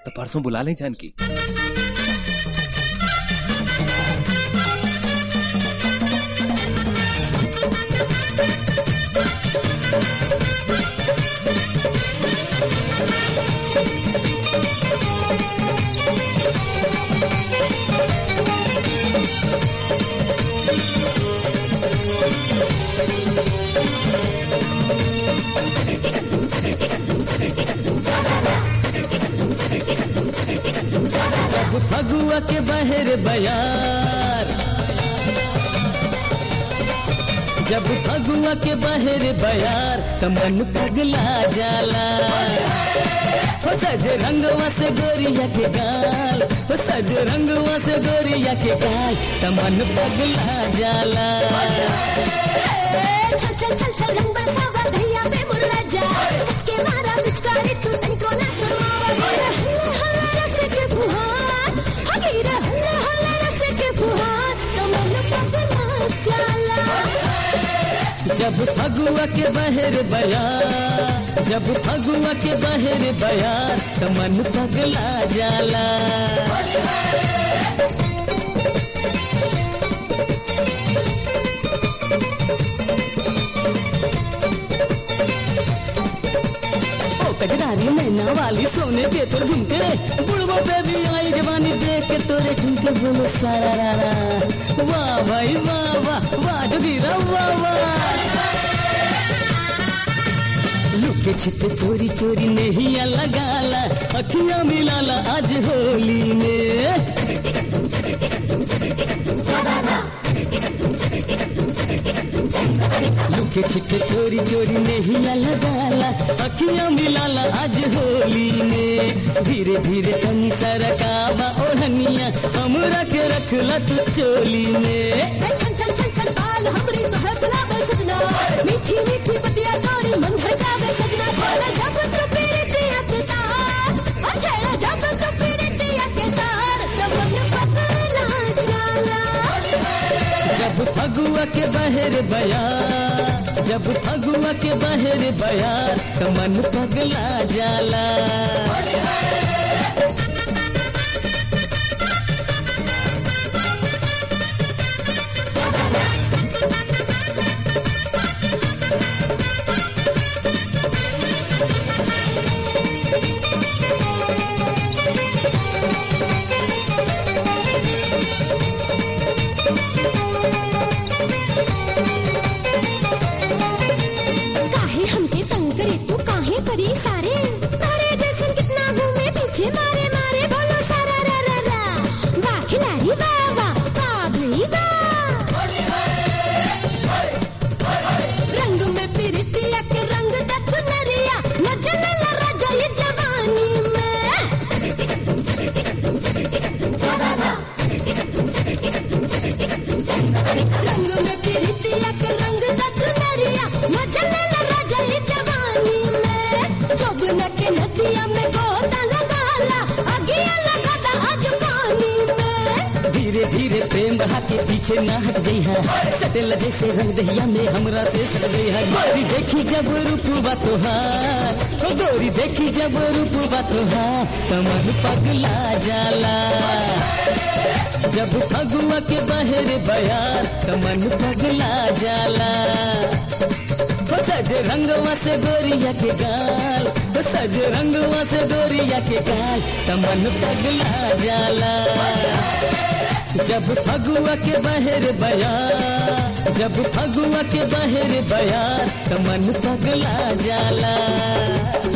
तो परसों बुला लें जानकी जब फगुआ के बहर बयार जब फगुआ के बहर बयार त मन पगला जाला हो सज रंगवा से गोरिया के गाल हो सज रंगवा से गोरिया के गाल त मन पगला जाला चल चल चल चल रंग बरसावा धैया पे मुर्रा जा के मारा पिचकारी तू तनको ना करवावा हल्ला हल्ला रस के फुहार हगीरा हल्ला हल्ला रस के फुहार तो मन पगला जाला जब फगुआ के बहर बयार जब फगुआ के बहर बयार त मन पगला जाला ओ कजरारी मैना वाली सोने के तोर झुमके बुढ़बो पे भी आई जवानी देख के तोरे झुमके बोलो सारा रा रा वाह भाई वाह वाह वाह जोगीरा वाह वाह लुके छिपे चोरी चोरी नहीं लगाला अखियां मिलाला आज होली में लुके छिपे चोरी चोरी नहीं लगाला अखियां मिलाला आज होली में धीरे धीरे तनी सरकावा ओढ़निया हमरा के रखला तू चोली में चल चल चल चल बाल हमरी तो है बुलावे सजना मीठी मीठी पतिया तोरी मन भड़कावे सजना छोड़ा जब तो पीरतिया के तार ओ छेड़ा जब तो पीरतिया के तार तो मन पगला जाला जब फगुआ के बहर बया जब फगुआ के बहर बया तो मन पगला जाला काहे हमके तंग करे तू काहे करी सारे तारे जैसन कितना घूमे पीछे मारे मारे बोलो सारा रा रा रा वाह खिलाड़ी वाह वाह वाह भई वाह रंग में पिरतिया के रंग दथ नरिया न जले न राजा ये जवानी में रंग में पिरतिया के रंग दथ नरिया न जले न राजा ये जवानी में जोबन के नदिया में गोता लगाला अगिया लगाता आज पानी में धीरे धीरे प्रेम बहा के पीछे ना हट गई है सटेल जैसे रंग दहिया में हमरा से सट गई है गोरी देखी जब रूपवा तोहार ओ गोरी देखी जब रूपवा तोहार तमन पगला जाला जब फगुआ के बहर बयार तमन पगला जाला हो सज रंगवा से गोरिया के गाल हो सज रंगवा से गोरिया के गाल तमन पगला जाला जब फगुआ के बहर बया जब फगुआ के बहर बया तमन पगला जाला